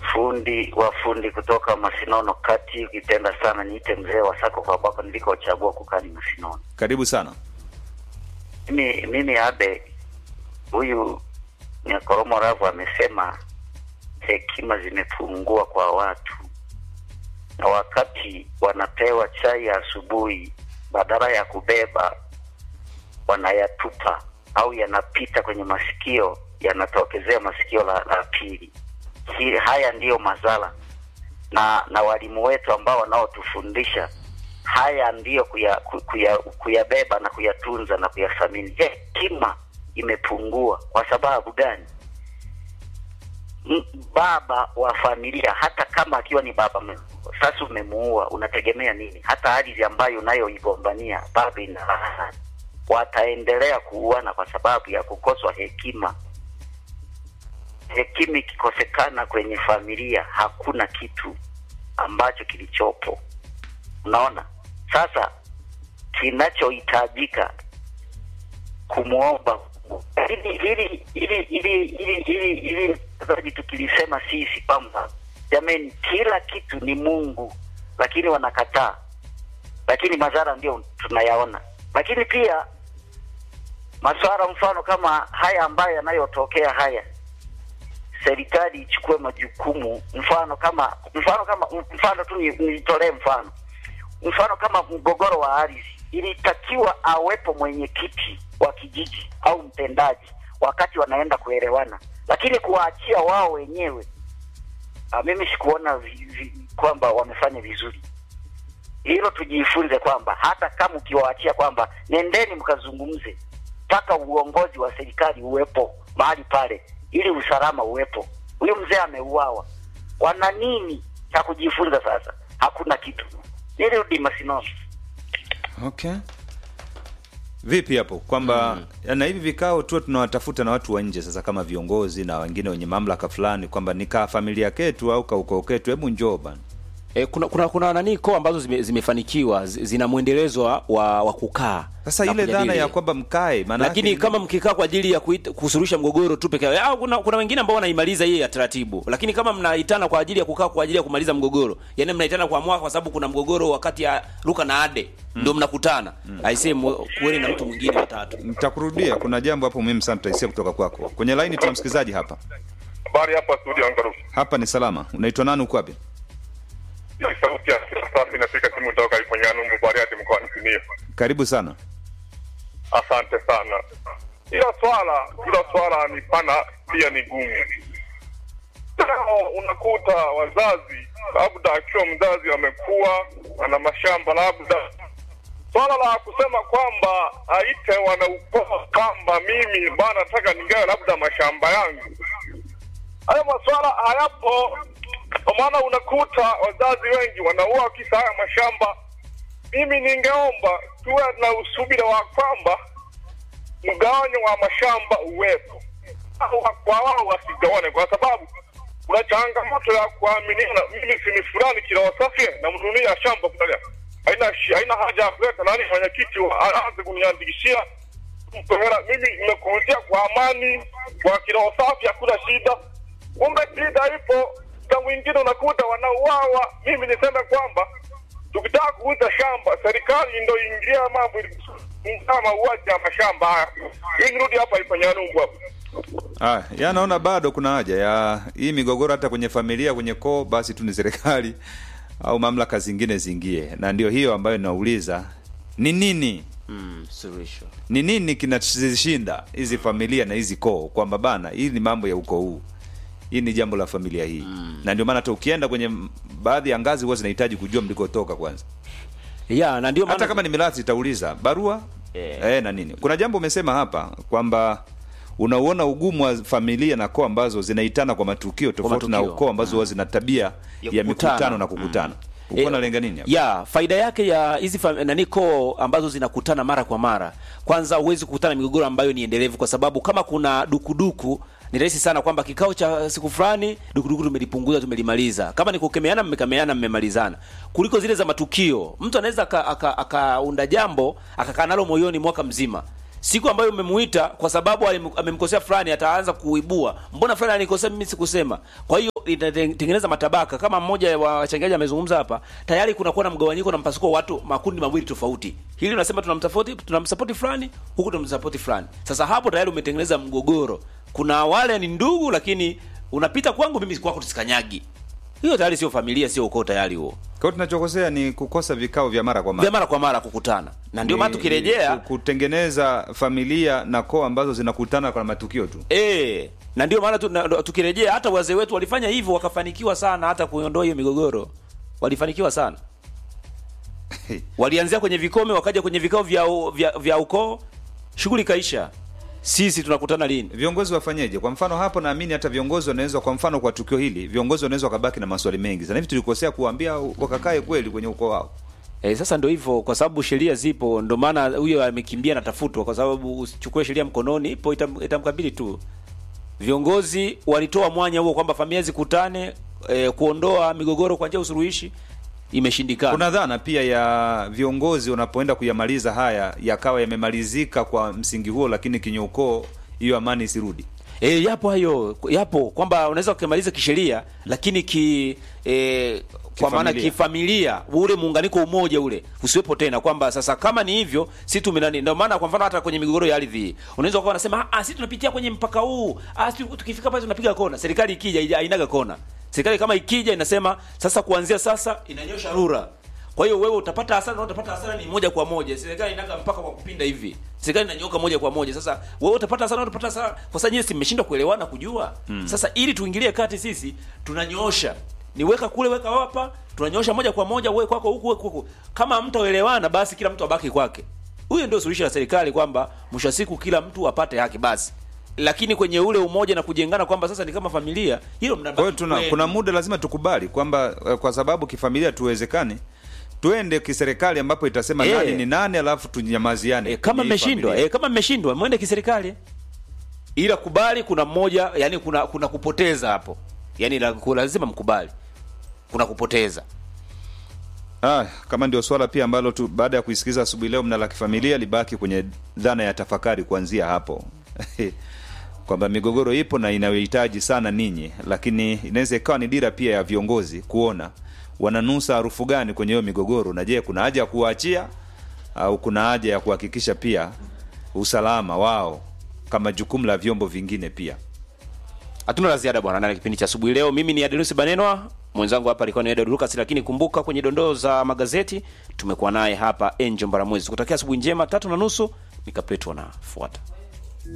fundi wa fundi kutoka Masinono kati, ukipenda sana niite mzee wa sako kwa bako nilikochagua kukaa ni Masinono. Karibu sana. Mimi mimi abe huyu Nyakoromo Ravu amesema hekima zimepungua kwa watu, na wakati wanapewa chai ya asubuhi, badala ya kubeba wanayatupa au yanapita kwenye masikio, yanatokezea masikio la, la pili. Hi, haya ndiyo madhara na na walimu wetu ambao wanaotufundisha haya ndiyo kuya, ku- kuya, kuyabeba na kuyatunza na kuyathamini. Hekima imepungua kwa sababu gani? M- baba wa familia hata kama akiwa ni baba me- sasa umemuua, unategemea nini? Hata ardhi ambayo unayoigombania baba ina laana, wataendelea kuuana kwa sababu ya kukoswa hekima. Hekima ikikosekana kwenye familia, hakuna kitu ambacho kilichopo. Unaona, sasa kinachohitajika kumwomba Mungu. hili hili hili hili hili hili hili zaji tukilisema sisi kwamba jamani, kila kitu ni Mungu, lakini wanakataa, lakini madhara ndio tunayaona. Lakini pia masuala mfano kama haya ambayo yanayotokea haya, serikali ichukue majukumu. Mfano kama mfano kama mfano tu ni- nitolee mfano mfano kama mgogoro wa ardhi, ilitakiwa awepo mwenyekiti wa kijiji au mtendaji wakati wanaenda kuelewana, lakini kuwaachia wao wenyewe, ah, mimi sikuona vi, vi, kwamba wamefanya vizuri. Hilo tujifunze kwamba hata kama ukiwaachia kwamba nendeni mkazungumze, mpaka uongozi wa serikali uwepo mahali pale, ili usalama uwepo. Huyu mzee ameuawa, wana nini cha kujifunza sasa? Hakuna kitu. Nirudi Masinono. Okay. Vipi hapo kwamba mm. na hivi vikao tu tunawatafuta na watu wa nje sasa, kama viongozi na wengine wenye mamlaka fulani, kwamba ni kaa familia ketu au kaukoo ketu, hebu njoo bana. E, kuna kuna kuna nani koo ambazo zime, zimefanikiwa zi- zina mwendelezo wa, wa, wa kukaa Sasa na ile dhana kujadili. ya kwamba mkae, maana lakini yake- kama mkikaa kwa ajili ya kuita- kusuluhisha mgogoro tu peke yao, kuna, kuna wengine ambao wanaimaliza hii ya taratibu, lakini kama mnaitana kwa ajili ya kukaa kwa ajili ya kumaliza mgogoro, yani mnaitana kwa mwaka kwa sababu kuna mgogoro wakati ya Luka na Ade ndio mnakutana mm. aisee, mu- kuweni na mtu mwingine watatu. nitakurudia, kuna jambo hapo muhimu sana tutaisia kutoka kwako. Kwenye laini tuna msikilizaji hapa. Habari hapa studio Angaru. Hapa ni salama. Unaitwa nani, uko wapi? Ni sauti ya safi inafika timu kutoka Ifanyanu Mbariati mkoani Simiyu. Karibu sana. Asante sana. Ila swala ila swala ni pana pia ni gumu. Leo unakuta wazazi labda akiwa mzazi amekuwa ana mashamba labda swala la kusema kwamba aite wanaukoo kwamba mimi bana nataka ningawe labda mashamba yangu hayo maswala hayapo kwa maana unakuta wazazi wengi wanaua kisa haya mashamba mimi ningeomba tuwe na usubira wa kwamba mgawanyo wa mashamba uwepo au kwa wao wasigawane kwa sababu kuna changamoto ya kuaminiana mimi sini fulani kilawasafye na mnunia shamba fulani haina shi- haina haja ya kuleta nani mwenyekiti wa- aanze kuniandikishia mpe hela mimi nimekuuzia kwa amani kwa kiroho safi hakuna shida kumbe shida ipo na mwingine unakuta wanauawa mimi niseme kwamba tukitaka kuuza shamba serikali ndo ingilia mambo ili kuzuia mauaji ya mashamba haya hii nirudi hapa ifanyanungu hapa Ah, ya naona bado kuna haja ya hii migogoro hata kwenye familia, kwenye koo, basi tu ni serikali au mamlaka zingine zingie, na ndio hiyo ambayo nauliza ni nini Mm, suluhisho. ni nini kinazishinda hizi familia na hizi koo, kwamba bana, hii ni mambo ya ukoo huu, hii ni jambo la familia hii mm. na ndio maana hata ukienda kwenye m- baadhi ya ngazi huwa zinahitaji kujua mlikotoka kwanza, Ya, na ndio hata maana kama ni mirathi itauliza barua Eh. eh, na nini. Kuna jambo umesema hapa kwamba unauona ugumu wa familia na koo ambazo zinaitana kwa matukio tofauti na matukio. ukoo ambazo huwa zina tabia ya, Ya kukutana. mikutano na kukutana Eh, uko nalenga nini hapa? ya faida yake ya hizi fam- nani koo ambazo zinakutana mara kwa mara, kwanza huwezi kukutana migogoro ambayo ni endelevu, kwa sababu kama kuna dukuduku ni rahisi sana kwamba kikao cha siku fulani dukuduku tumelipunguza, tumelimaliza. Kama ni kukemeana, mmekemeana, mmemalizana, kuliko zile za matukio. Mtu anaweza aka- aka- akaunda jambo akakaa nalo moyoni mwaka mzima siku ambayo umemuita kwa sababu alim- amemkosea fulani, ataanza kuibua, mbona fulani alikosea, mimi sikusema. Kwa hiyo itatengeneza matabaka kama mmoja wa wachangiaji amezungumza hapa tayari kunakuwa na mgawanyiko na mpasuko wa watu makundi mawili tofauti hili unasema tunamsapoti tunamsapoti fulani huku tunamsapoti fulani sasa hapo tayari umetengeneza mgogoro kuna wale ni ndugu lakini unapita kwangu mimi kwako tusikanyagi hiyo tayari sio familia sio ukoo tayari huo Kwa hiyo tunachokosea ni kukosa vikao vya mara kwa mara. vya mara kwa mara kukutana na ndio maana Ni- tukirejea ku- kutengeneza familia na koo ambazo zinakutana kwa matukio tu. Eh, na ndio maana tu, na- tukirejea hata wazee wetu walifanya hivyo wakafanikiwa sana hata kuondoa hiyo migogoro. Walifanikiwa sana. Walianzia kwenye vikome wakaja kwenye vikao vya u- vya, vya ukoo, shughuli kaisha. Sisi tunakutana lini? Viongozi wafanyeje? Kwa mfano hapo, naamini hata viongozi wanaweza, kwa mfano kwa tukio hili, viongozi wanaweza wakabaki na maswali mengi sana. Hivi tulikosea kuwaambia wakakae kweli kwenye ukoo wao? Eh, sasa ndio hivyo kwa sababu sheria zipo, ndio maana huyo amekimbia anatafutwa kwa sababu usichukue sheria mkononi, ipo itam, itamkabili tu. Viongozi walitoa mwanya huo kwamba familia zikutane eh, kuondoa migogoro kwa njia ya usuluhishi imeshindikana. Kuna dhana pia ya viongozi wanapoenda kuyamaliza haya yakawa yamemalizika kwa msingi huo, lakini kinye ukoo hiyo amani isirudi. E, yapo hayo yapo kwamba unaweza ukimaliza kisheria lakini ki e, kwa maana Kifamilia. kifamilia ule muunganiko umoja ule usiwepo tena, kwamba sasa kama ni hivyo si tumenani. Ndio maana kwa mfano hata kwenye migogoro ya ardhi hii unaweza ukawa unasema ah, si tunapitia kwenye mpaka huu ah, si tukifika pale tunapiga kona. Serikali ikija haija- hainaga kona. Serikali kama ikija inasema sasa, kuanzia sasa inanyosha rura kwa hiyo wewe utapata hasara na utapata hasara ni moja kwa moja. Serikali inaga mpaka kwa kupinda hivi. Serikali inanyoka moja kwa moja. Sasa wewe utapata hasara na utapata hasara. Kwa sababu nyinyi si mmeshindwa kuelewana kujua. Sasa ili tuingilie kati sisi tunanyoosha. Ni weka kule weka hapa, tunanyoosha moja kwa moja wewe kwako huku wewe huku. Kama mtaelewana basi kila mtu abaki kwake. Huyo ndio suluhisho la serikali kwamba mwisho wa siku kila mtu apate haki basi. Lakini kwenye ule umoja na kujengana kwamba sasa ni kama familia, hilo mnabaki. Kwa hiyo tuna kwenu. kuna muda lazima tukubali kwamba eh, kwa sababu kifamilia tuwezekane tuende kiserikali ambapo itasema Eh. nani ni nani, alafu tunyamaziane. E, kama kwenye hii mmeshindwa familia. e, kama mmeshindwa mwende kiserikali, ila kubali, kuna mmoja yani, kuna kuna kupoteza hapo, yani la, ku- lazima mkubali kuna kupoteza. Ah, kama ndio swala pia ambalo tu baada ya kuisikiliza asubuhi leo mna la kifamilia libaki kwenye dhana ya tafakari kuanzia hapo kwamba migogoro ipo na inayohitaji sana ninyi, lakini inaweza ikawa ni dira pia ya viongozi kuona wananusa harufu gani kwenye hiyo migogoro, na je, kuna haja ya kuwaachia au kuna haja ya kuhakikisha pia usalama wao kama jukumu la vyombo vingine pia. Hatuna la ziada bwana, ndani ya kipindi cha asubuhi leo. Mimi ni Adelusi Banenwa, mwenzangu hapa alikuwa ni Edward Lucas, lakini kumbuka kwenye dondoo za magazeti tumekuwa naye hapa Angel Mbaramwezi. Kutakia asubuhi njema, tatu na nusu, mikapletu wanafuata.